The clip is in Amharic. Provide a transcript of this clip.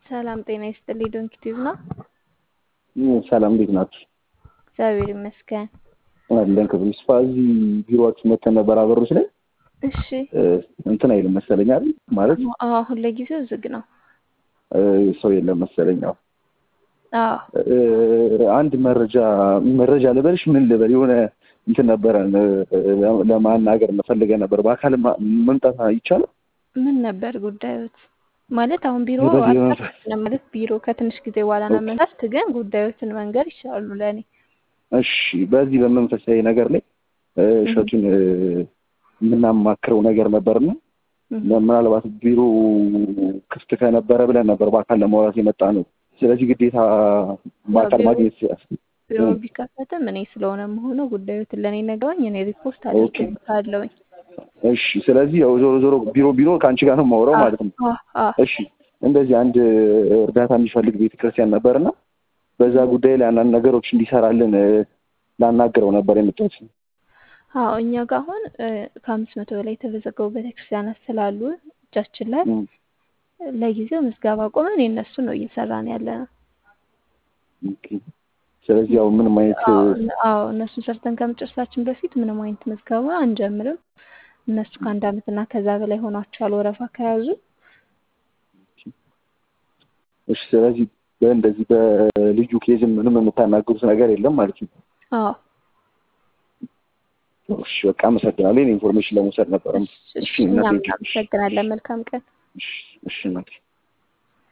ሰላም ጤና ይስጥልኝ። ዶንኪ ቲዩብ ነው። ሰላም እንዴት ናችሁ? እግዚአብሔር ይመስገን። አለን ክብር ይስፋ። እዚህ ቢሮአችሁ መተን ነበር አበሮች ላይ እሺ። እንትን አይልም መሰለኝ አይደል? ማለት አዎ፣ አሁን ለጊዜው ዝግ ነው። ሰው የለም መሰለኝ። አዎ አዎ አንድ መረጃ መረጃ ልበልሽ ምን ልበል የሆነ እንትን ነበረን ለማናገር መፈልገ ነበር። በአካል መምጣት ይቻላል? ምን ነበር ጉዳዮት? ማለት አሁን ቢሮ በዚህ አልተከፈተም ማለት ቢሮ ከትንሽ ጊዜ በኋላ ነው መጣት፣ ግን ጉዳዮትን መንገር ይችላሉ ለእኔ። እሺ፣ በዚህ በመንፈሳዊ ነገር ላይ እሸቱን የምናማክረው ነገር ነበርና ምናልባት ቢሮ ክፍት ከነበረ ብለን ነበር በአካል ለማውራት የመጣ ነው። ስለዚህ ግዴታ በአካል ማግኘት ቢሮ ቢከፈትም እኔ ስለሆነ መሆኑ ጉዳዮትን ለእኔ ነገሩኝ፣ እኔ ሪፖርት አድርጌበታለሁኝ። እሺ ስለዚህ ያው ዞሮ ዞሮ ቢሮ ቢሮ ከአንቺ ጋር ነው የማወራው ማለት ነው። እሺ እንደዚህ አንድ እርዳታ የሚፈልግ ቤተክርስቲያን ነበርና በዛ ጉዳይ ላይ አንዳንድ ነገሮች እንዲሰራልን ላናግረው ነበር የመጣሁት። አዎ እኛ ጋር አሁን ከአምስት መቶ በላይ የተመዘገቡ ቤተክርስቲያናት ስላሉ እጃችን ላይ ለጊዜው ምዝገባ ቆመን የእነሱ ነው እየሰራን ያለ ነው። ስለዚህ ያው ምንም አይነት አዎ እነሱን ሰርተን ከመጨረሳችን በፊት ምንም አይነት ምዝገባ አንጀምርም። እነሱ ከአንድ ዓመት እና ከዛ በላይ ሆኗቸዋል ወረፋ ከያዙ። እሺ ስለዚህ በእንደዚህ በልዩ ኬዝም ምንም የምታናግሩት ነገር የለም ማለት ነው? አዎ እሺ በቃ አመሰግናለሁ። ይሄን ኢንፎርሜሽን ለመውሰድ ነበረ። እሺ እኛም እናመሰግናለን። መልካም ቀን። እሺ እናቴ